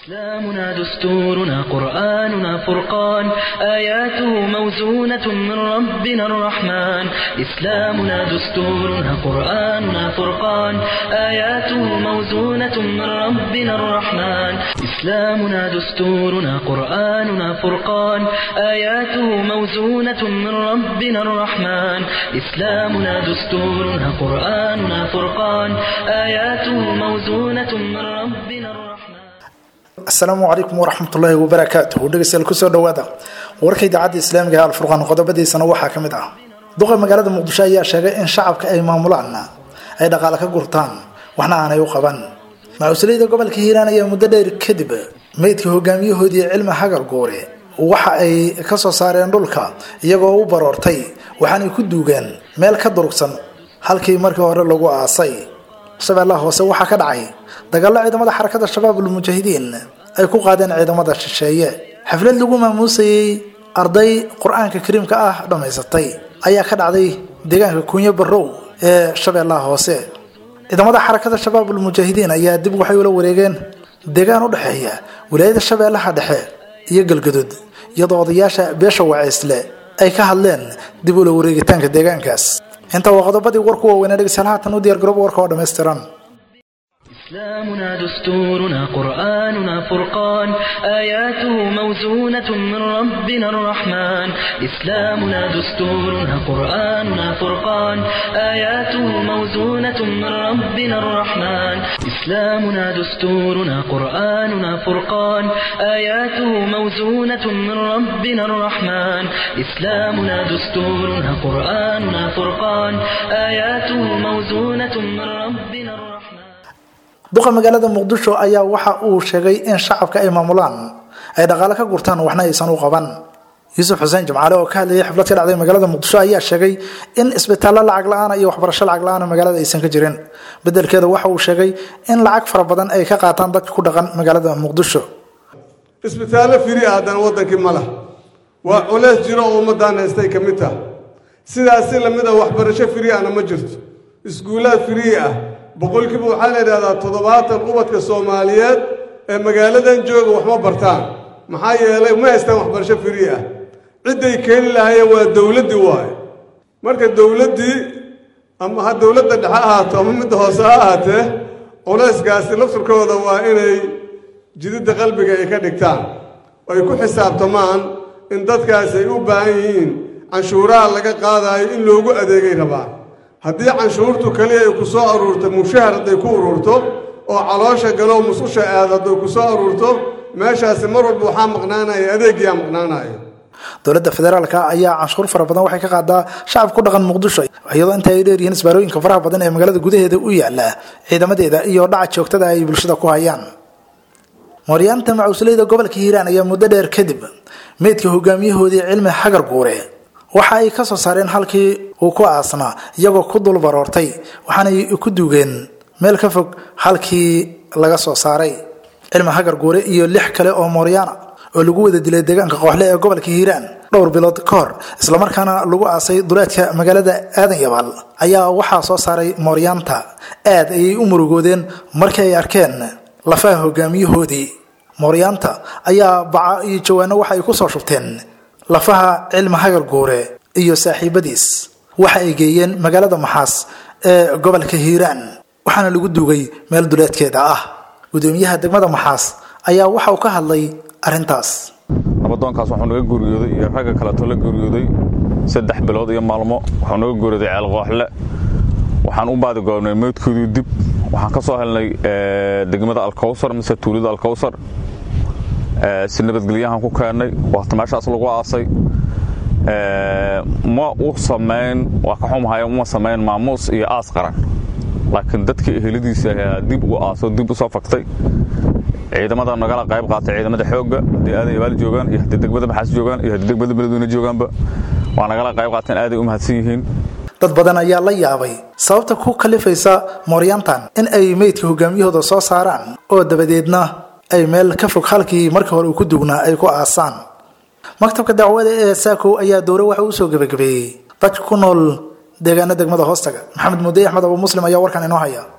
إسلامنا دستورنا قرآننا فرقان آياته موزونة من ربنا الرحمن إسلامنا دستورنا قرآننا فرقان آياته موزونة من ربنا الرحمن إسلامنا دستورنا قرآننا فرقان آياته موزونة من ربنا الرحمن إسلامنا دستورنا قرآننا فرقان آياته موزونة من ربنا الرحمن asalaamu calaykum waraxmatullaahi wabarakaatuh dhegeystayaal kusoo dhawaada warka idaacadda islaamiga ee alfurqaan qodobadiisana waxaa ka mid ah duqa magaalada muqdisho ayaa sheegay in shacabka ay maamulaan ay dhaqaale ka gurtaan waxna aanay u qaban macusliyada gobolka hiiraan ayaa muddo dheer kadib meydka hogaamiyahoodii cilmi hagar guure waxa ay kasoo saareen dhulka iyagoo u baroortay waxaanay ku duugeen meel ka durugsan halkii markii hore lagu aasay shabeellaha hoose waxaa ka dhacay dagaallo ciidamada xarakada shabaab ulmujaahidiin ay ku qaadeen ciidamada shisheeye xaflad lagu maamuusayey arday qur-aanka kariimka ah dhammaysatay ayaa ka dhacday deegaanka kunyo barow ee shabeellaha hoose ciidamada xarakada shabaab ulmujaahidiin ayaa dib waxay ula wareegeen deegaan u dhexeeya wilaayada shabeellaha dhexe iyo galgaduud iyadoo odayaasha beesha waceysle ay ka hadleen dib ula wareegitaanka deegaankaas inta waa qodobadii warku waaweynaa dhegeystayaal haatan u diyaar garooba warka oo dhammaystiran إسلامنا دستورنا قرآننا فرقان آياته موزونة من ربنا الرحمن إسلامنا دستورنا قرآننا فرقان آياته موزونة من ربنا الرحمن إسلامنا دستورنا قرآننا فرقان آياته موزونة من ربنا الرحمن إسلامنا دستورنا قرآننا فرقان آياته موزونة من ربنا الرحمن duqa magaalada muqdisho ayaa waxa uu sheegay in shacabka ay maamulaan ay dhaqaale ka gurtaan waxna aysan u qaban yuusuf xuseen jimcaale oo ka hadlayay xaflad ka dhacday magaalada muqdisho ayaa sheegay in isbitaallo lacag la-aan iyo waxbarasho lacag la-aan magaalada aysan ka jirin bedelkeeda waxa uu sheegay in lacag fara badan ay ka qaataan dadka ku dhaqan magaalada muqdisho isbitaallo firi ah haddana waddankii ma lah waa culeys jiro oo ummaddaan haystay ka mid tah sidaas si lamid a waxbarasho firi ahna ma jirto iskuullaad firii ah boqolkiiba waxaa la yidhahdaa toddobaatan ubadka soomaaliyeed ee magaaladan jooga waxma bartaan maxaa yeelay ma haystaan waxbarasho firii ah cidday keeni lahaayeen waa dowladdii waaye marka dowladdii ama ha dowladda dhexe ahaato ama midda hoose ha ahaatee culayskaasi lafturkooda waa inay jididda qalbiga ay ka dhigtaan oo ay ku xisaabtamaan in dadkaasi ay u baahan yihiin canshuuraha laga qaadaayo in loogu adeegay rabaan haddii canshuurtu kaliya ay ku soo aruurto mushahar hadday ku ururto oo caloosha galow mususha aad hadday ku soo aruurto meeshaasi mar walba waxaa maqnaanaya adeegiyaa maqnaanaya dowladda federaalka ayaa canshuur fara badan waxay ka qaadaa shacab ku dhaqan muqdisho iyadoo inta ay dheeryihiin isbaarooyinka faraha badan ee magaalada gudaheeda u yaala ciidamadeeda iyo dhaca joogtada ay bulshada ku hayaan mooryaanta macusleyda gobolka hiiraan ayaa muddo dheer kadib meydka hogaamiyahoodii cilmi xagar guure waxa ay ka soo saareen halkii uu ku aasnaa iyagoo ku dul baroortay waxaanay ku duugeen meel ka fog halkii laga soo saaray cilmi hagar guure iyo lix kale oo mooryaana oo lagu wada dilay deegaanka kooxle ee gobolka hiiraan dhowr bilood ka hor islamarkaana lagu aasay duleedka magaalada aadan yabaal ayaa waxaa soo saaray mooryaanta aad ayay u murugoodeen markii ay arkeen lafaha hogaamiyahoodii mooryaanta ayaa baca iyo jawaano waxa ay kusoo shubteen lafaha cilmi hagar guure iyo saaxiibadiis waxa ay geeyeen magaalada maxaas ee gobolka hiiraan waxaana lagu duugay meel duleedkeeda ah gudoomiyaha degmada maxaas ayaa waxa uu ka hadlay arrintaas nabadoonkaas wuxuu naga geeriyooday iyo ragga kaleetoo la geeriyooday saddex bilood iyo maalmo wuxuu naga geeriyooday ceelqooxle waxaan u baadigoobnay meydkoodii dib waxaan ka soo helnay degmada alkawsar mise tuulada alkawsar si nabadgelyahan ku keennay waata meeshaas lagu aasay ma u samayn waa ka xumahay uma samayn maamuus iyo aas qaran laakiin dadkii eheladiisa ayaa dib u aaso dib u soo faktay ciidamada nagala qayb qaatay ciidamada xoogga haddii aadan yabaal joogaan iyo haddii degmada maxaas joogaan iyo haddii degmada beledweyne joogaanba waa nagala qayb qaateen aaday u mahadsan yihiin dad badan ayaa la yaabay sababta ku kalifaysa mooryaantan in ay meydka hogaamiyahooda soo saaraan oo dabadeedna ay meel ka fog halkii markii hore uu ku dugnaa ay ku aasaan maktabka dacwada ee saakow ayaa dowre waxa uu soo gebagabeeyey dadka ku nool deegaana degmada hoostaga maxamed muudey axmed abu muslim ayaa warkan inoo haya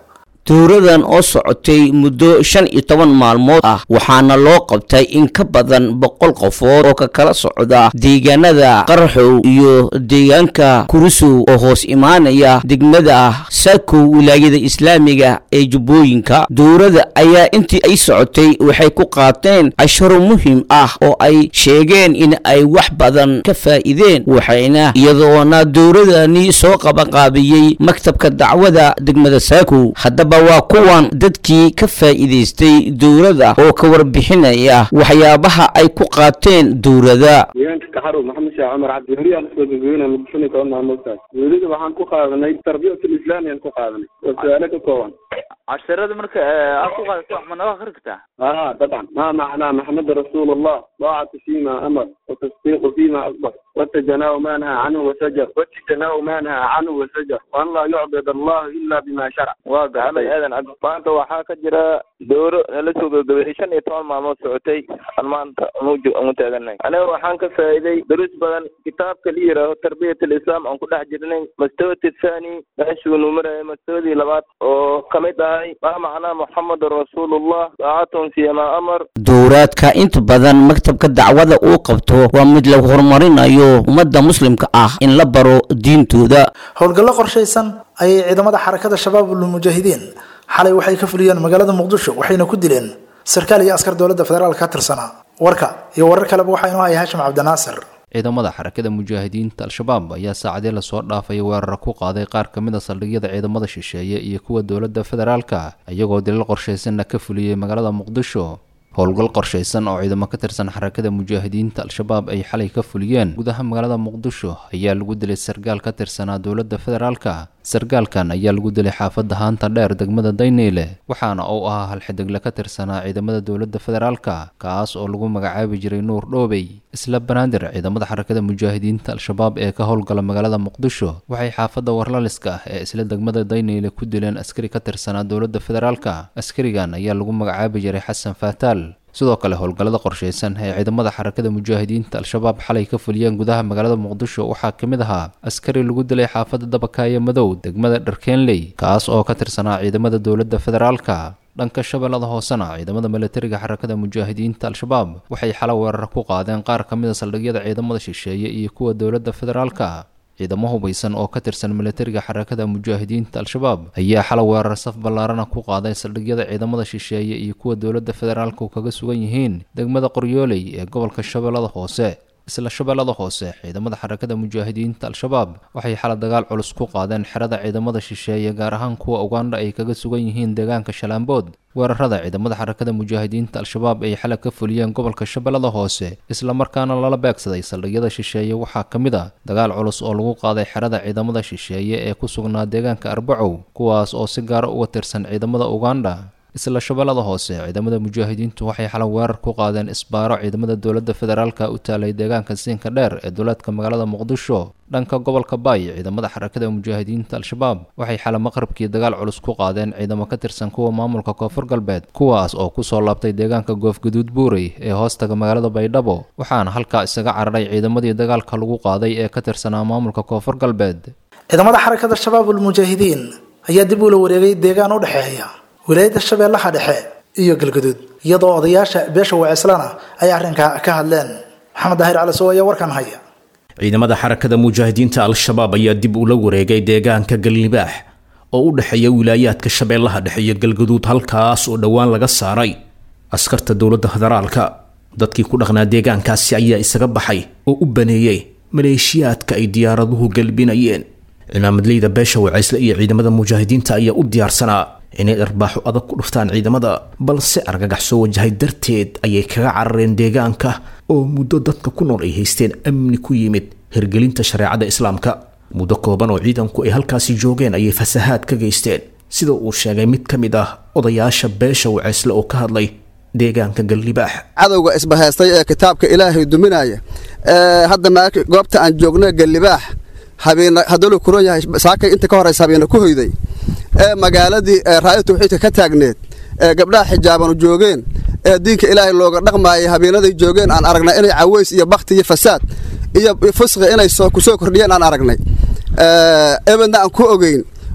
dowradan oo socotay muddo shan iyo toban maalmood ah waxaana loo qabtay in ka badan boqol qofood oo ka kala socda deegaanada qaraxow iyo deegaanka kurusow oo hoos imaanaya degmada saakow wilaayada islaamiga ee jubbooyinka dowrada ayaa intii ay socotay waxay ku qaateen casharo muhiim ah oo ay sheegeen in ay wax badan ka faa'iideen waxayna iyadoona dowradani soo qabanqaabiyey maktabka dacwada degmada saakow haddaba waa kuwan dadkii ka faa'iidaystay dowrada oo ka warbixinaya waxyaabaha ay ku qaateen dowrada deegaanka kaxarow maxamed sheekh cumar cabdi weriyaa lasoo gudbiyeyna muqdishoni koon maamuustaas dowlada waxaan ku qaadanay tarbiyatul islaamiyaan ku qaadanay oo su-aalo ka kooban casharada marka aad ku qaadato wax ma naga akhri kartaa اه طبعا ما معنى محمد رسول الله طاعة فيما أمر وتصديق فيما أخبر والتجناب ما نهى عنه وسجر والتجناب ما نهى عنه وسجر وأن لا يعبد الله إلا بما شرع waa gaxalay aadan cabdi maanta waxaa ka jira dowro nala soo gabagabeeyey shan iyo toban maalmood socotay aan maanta unuju ugu taaganay aniga waxaan ka faa'iiday duruus badan kitaabka la yidhaaho tarbiyat alislaam aan ku dhex jirnay mastawati thani meeshuu nu marayay mastawadii labaad oo ka mid ahay maa macnaa muxamedun rasuulullah daacatun fiya maa amar dowraadka inta badan maktabka dacwada uu qabto waa mid lagu horumarinayo ummadda muslimka ah in la baro diintooda howlgallo qorshaysan ayay ciidamada xarakada shabaabul mujaahidiin xalay waxay ka fuliyeen magaalada muqdisho waxayna ku dileen sarkaal iyo askar dowladda federaalk ka tirsanaa warka iyo warar kaleba waxaa inoo haya hashim cabdinaasir ciidamada xarakada mujaahidiinta al-shabaab ayaa saacadii lasoo dhaafay weerar ku qaaday qaar ka mid a saldhigyada ciidamada shisheeye iyo kuwa dowladda federaalka iyagoo dilal qorshaysanna ka fuliyey magaalada muqdisho howlgal qorshaysan oo ciidamo ka tirsan xarakada mujaahidiinta al-shabaab ay xalay ka fuliyeen gudaha magaalada muqdisho ayaa lagu dilay sargaal ka tirsanaa dowladda federaalka sargaalkan ayaa lagu dilay xaafadda haanta dheer degmada dayneyle waxaana uu ahaa halxidegle ka tirsanaa ciidamada dowladda federaalka kaas oo lagu magacaabi jiray nuur dhoobey isla banaadir ciidamada xarakada mujaahidiinta al-shabaab ee ka howlgala magaalada muqdisho waxay xaafadda warlaliska ah ee isla degmada dayneyle ku dileen askari ka tirsanaa dowladda federaalka askarigan ayaa lagu magacaabi jiray xasan faataal sidoo kale howlgallada qorshaysan ee ciidamada xarakada mujaahidiinta al-shabaab xalay ka fuliyeen gudaha magaalada muqdisho waxaa ka mid ahaa askari lagu dilay xaafadda dabakaayo madow degmada dharkeenley kaas oo ka tirsanaa ciidamada dowladda federaalka dhanka shabeellada hoosena ciidamada milatariga xarakada mujaahidiinta al-shabaab waxay xala weerar ku qaadeen qaar ka mid a saldhigyada ciidamada shisheeye iyo kuwa dowladda federaalka ciidamo hubaysan oo ka tirsan milatariga xarakada mujaahidiinta al-shabaab ayaa xala weerar saf ballaarana ku qaaday saldhigyada ciidamada shisheeye iyo kuwa dowladda federaalku kaga sugan yihiin degmada qoryooley ee gobolka shabeellada hoose isla shabeellada hoose ciidamada xarakada mujaahidiinta al-shabaab waxay xala dagaal culus ku qaadeen xerada ciidamada shisheeye gaar ahaan kuwa ugandha ay kaga sugan yihiin deegaanka shalaambood weerarada ciidamada xarakada mujaahidiinta al-shabaab ay xala ka fuliyeen gobolka shabeellada hoose islamarkaana lala beegsaday saldhigyada shisheeye waxaa ka mid a dagaal culus oo lagu qaaday xerada ciidamada shisheeye ee ku sugnaa deegaanka arbacow kuwaas oo si gaara uga tirsan ciidamada ugandha isla shabeellada hoose ciidamada mujaahidiintu waxay xala weerar ku qaadeen isbaaro ciidamada dowladda federaalka u taalay deegaanka siinka dheer ee duleedka magaalada muqdisho dhanka gobolka baay ciidamada xarakada mujaahidiinta al-shabaab waxay xala maqribkii dagaal culus ku qaadeen ciidamo ka tirsan kuwa maamulka koonfur galbeed kuwaas oo kusoo laabtay deegaanka goofguduud buurey ee hoostaga magaalada baydhabo waxaana halkaa isaga cararay ciidamadii dagaalka lagu qaaday ee ka tirsanaa maamulka koonfur galbeed ciidamada xarakada shabaabul mujaahidiin ayaa dib ula wareegay deegaan u dhexeeya wilaayadda shabeellaha dhexe iyo galgaduud iyadoo odayaasha beesha wacislana ay arrinka ka hadleen maxamed daahir calisow ayaa warkan haya ciidamada xarakada mujaahidiinta al-shabaab ayaa dib ula wareegay deegaanka galnibaax oo u dhexeeya wilaayaadka shabeellaha dhexe iyo galgaduud halkaas oo dhowaan laga saaray askarta dowladda federaalka dadkii ku dhaqnaa deegaankaasi ayaa isaga baxay oo u baneeyey maleeshiyaadka ay diyaaraduhu galbinayeen cimaamadleyda beesha wacaysle iyo ciidamada mujaahidiinta ayaa u diyaarsanaa inay dharbaaxo adag ku dhuftaan ciidamada balse argagax soo wajahay darteed ayay kaga carareen deegaanka oo muddo dadka ku nool ay haysteen amni ku yimid hirgelinta shareecada islaamka muddo kooban oo ciidanku ay halkaasi joogeen ayay fasahaad ka geysteen sida uu sheegay mid ka mid ah odayaasha beesha wacaysle oo ka hadlay deegaanka galnibaax cadowga isbahaystay ee kitaabka ilaahay duminaya hadda ma goobta aan joogno galnibaax habeena hadduu la kuran yahay saakay inta ka horeysa habeena ku hoyday ee magaaladii raaya tawxiidka ka taagneed ee gabdhaha xijaabanu joogeen ee diinka ilaahay looga dhaqmaayay habeenaday joogeen aan aragnay inay caways iyo bakti iyo fasaad iyo fusqi inay ku soo kordhiyeen aan aragnay ebedna aan ku ogeyn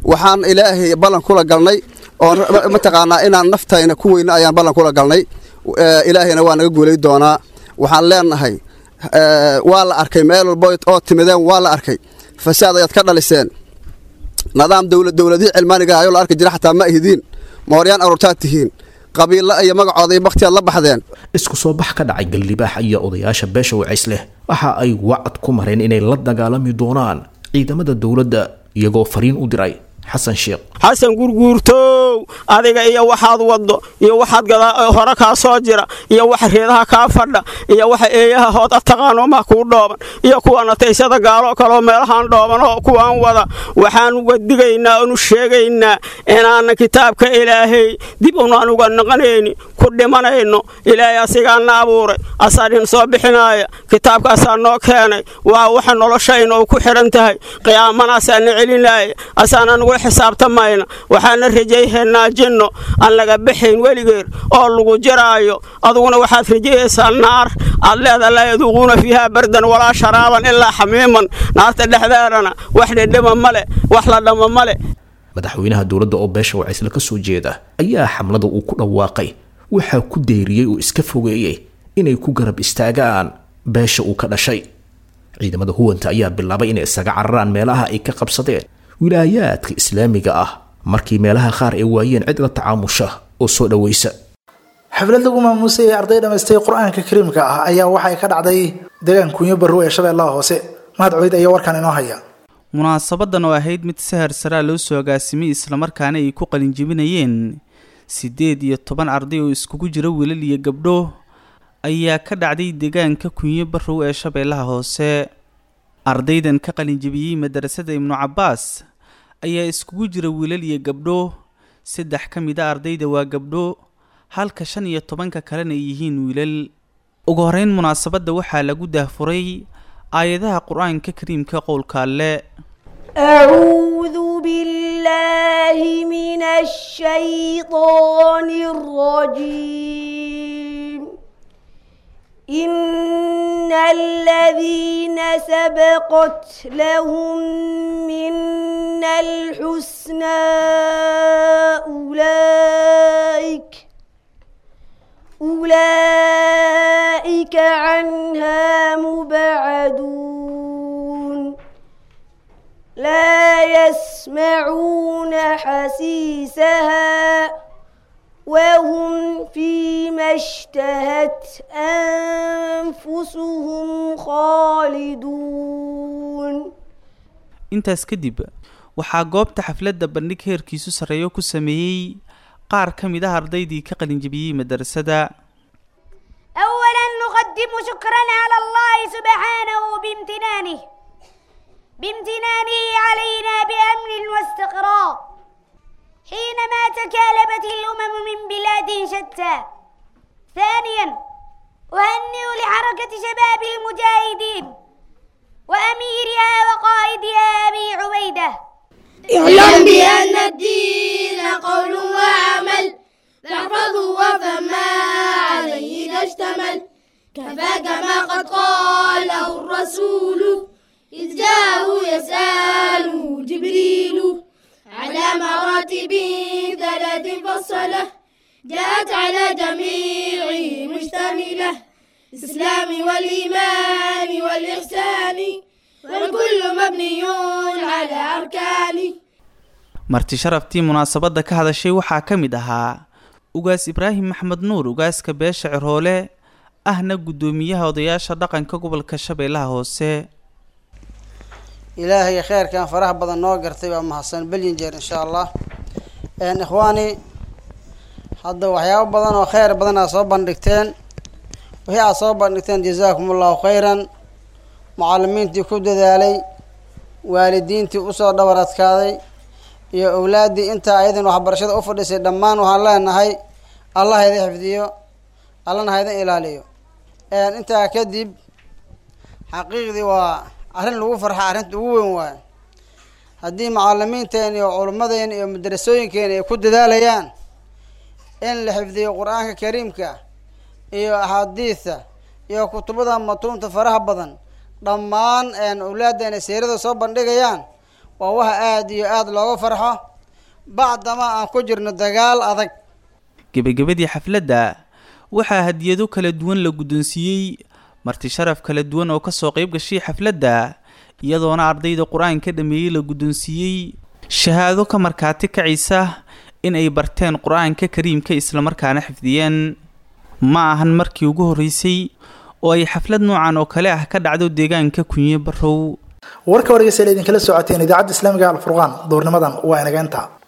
waxaan ilaahay ballan kula galnay oo mataqaanaa inaan naftayna ku weyno ayaan ballan kula galnay ilaahayna waa naga guulay doonaa waxaan leenahay waa la arkay meel walba oo timideen waa la arkay fasaad ayaad ka dhaliseen nidaam dowladihii cilmaaniga ayoo la arki jira xataa ma ihidiin mooryaan aruurtaad tihiin qabiilo iyo magacooda iyo bakhtiyaad la baxdeen isku soo bax ka dhacay gallibaax iyo odayaasha beesha wacays leh waxa ay wacad ku mareen inay la dagaalami doonaan ciidamada dowladda iyagoo fariin u diray xasan sheekh xasan gurguurtow adiga iyo waxaad waddo iyo waxaad hore kaa soo jira iyo waxa reedaha kaa fadha iyo waxa eeyaha hood ataqaano ma kuu dhooban iyo kuwana taysada gaalo kaloo meelahaan dhooban oo kuwaan wada waxaan uga digaynaa oonu sheegaynaa inaanan kitaabka ilaahay dib unaan uga naqanayni ku dhimanayno ilaahay asigaana abuuray asaa dhin soo bixinaaya kitaabkaasaa noo keenay waa waxa noloshayna oo ku xidhan tahay qiyaamanaasaana celinaya asaana nugu xisaabtamayna waxaana rajayhaynaa jinno aan laga baxayn weligeer oo lagu jiraayo aduguna waxaad rajayaysaa naar aad leeda laa yaduuquuna fiihaa bardan walaa sharaaban ilaa xamiiman naarta dhexdeedana wax dhedhama male wax la dhama male madaxweynaha dowladda oo beesha wacaysle ka soo jeeda ayaa xamlada uu ku dhawaaqay waxaa ku deyriyey oo iska fogeeyey inay ku garab istaagaan beesha uu ka dhashay ciidamada huwanta ayaa bilaabay inay isaga cararaan meelaha ay ka qabsadeen wilaayaadka islaamiga ah markii meelaha qaar ay waayeen cid la tacaamusha oo soo dhowaysa xaflad lagu maamuusay ee arday dhammaystay qur-aanka kariimka ah ayaa waxay ka dhacday deegaan kunyo barrow ee shabeellaha hoose mahad cubeyd ayaa warkan inoo haya munaasabadan oo ahayd mid sahar saraa loo soo agaasimay islamarkaana ay ku qalinjebinayeen siddeed iyo toban arday oo iskugu jira wiilal iyo gabdho ayaa ka dhacday deegaanka kunyo barrow ee shabeellaha hoose ardaydan ka qalinjebiyey madarasada ibnu cabbaas ayaa iskugu jira wiilal iyo gabdho saddex ka mid a ardayda waa gabdho halka shan iyo tobanka kalena ay yihiin wiilal ugu horeyn munaasabadda waxaa lagu daahfuray aayadaha qur-aanka kariimka qowlka alle أعوذ بالله من الشيطان الرجيم إن الذين سبقت لهم منا الحسنى أولئك أولئك عنها مبعدون لا يسمعون حسيسها وهم فيما اشتهت أنفسهم خالدون intaas kadib waxaa goobta xafladda bandhig heerkiisu sarreeyo ku sameeyey qaar ka mid ah ardaydii ka qalinjebiyey madarasada أولا نقدم شكرا على الله سبحانه بامتنانه بامتنانه علينا بأمن واستقرار حينما تكالبت الأمم من بلاد شتى ثانيا أهنئ لحركة شباب المجاهدين وأميرها وقائدها أبي عبيدة اعلم بأن الدين قول وعمل فاحفظه وفما عليه إذا اشتمل كفاك ما قد قاله الرسول إذ جاءه يسأله جبريل على مراتب ثلاث فصلة جاءت على جميع مشتملة الإسلام والإيمان والإحسان والكل مبني على أركان marti sharaftii munaasabadda ka hadashay waxaa ka mid ahaa ugaas ibraahim maxmed nuur ugaaska beesha cirhoole ahna guddoomiyaha odayaasha dhaqanka gobolka shabeellaha hoose ilaahay kheyrkan faraha badan noo gartay waa mahadsan belyin jeer insha allah ikhwaani hadda waxyaabo badan oo kheyr badan aad soo bandhigteen wixii aad soo bandhigteen jazaakum allahu khayran mucalimiintii ku dadaalay waalidiintii usoo dhabar adkaaday iyo owlaaddii intaa ayadan waxbarashada u fadhisay dhammaan waxaan leenahay allah ha idin xifdiyo allana ha idin ilaaliyo intaa kadib xaqiiqdii waa arrin lagu farxa arrinta ugu weyn waayo haddii macalimiinteena iyo culimmadeena iyo madrasooyinkeena ay ku dadaalayaan in la xifdiyo qur-aanka kariimka iyo axaadiidta iyo kutubada matuunta faraha badan dhammaan owlaaddeena seerada soo bandhigayaan waa waxa aada iyo aada looga farxo bacdama aan ku jirno dagaal adag gebagabadii xafladda waxaa hadiyado kala duwan la guddoonsiiyey marti sharaf kala duwan oo kasoo qayb gashay xafladda iyadoona ardayda qur-aanka dhameeyey la guddoonsiiyey shahaado ka markaati kacaysa in ay barteen qur-aanka kariimka islamarkaana xifdiyeen ma ahan markii ugu horreysay oo ay xaflad noocan oo kale ah ka dhacdo deegaanka kunye barow warka wargeysa la idinkala socoteen idaacadda islaamiga alfurqaan duurnimadan waa inageenta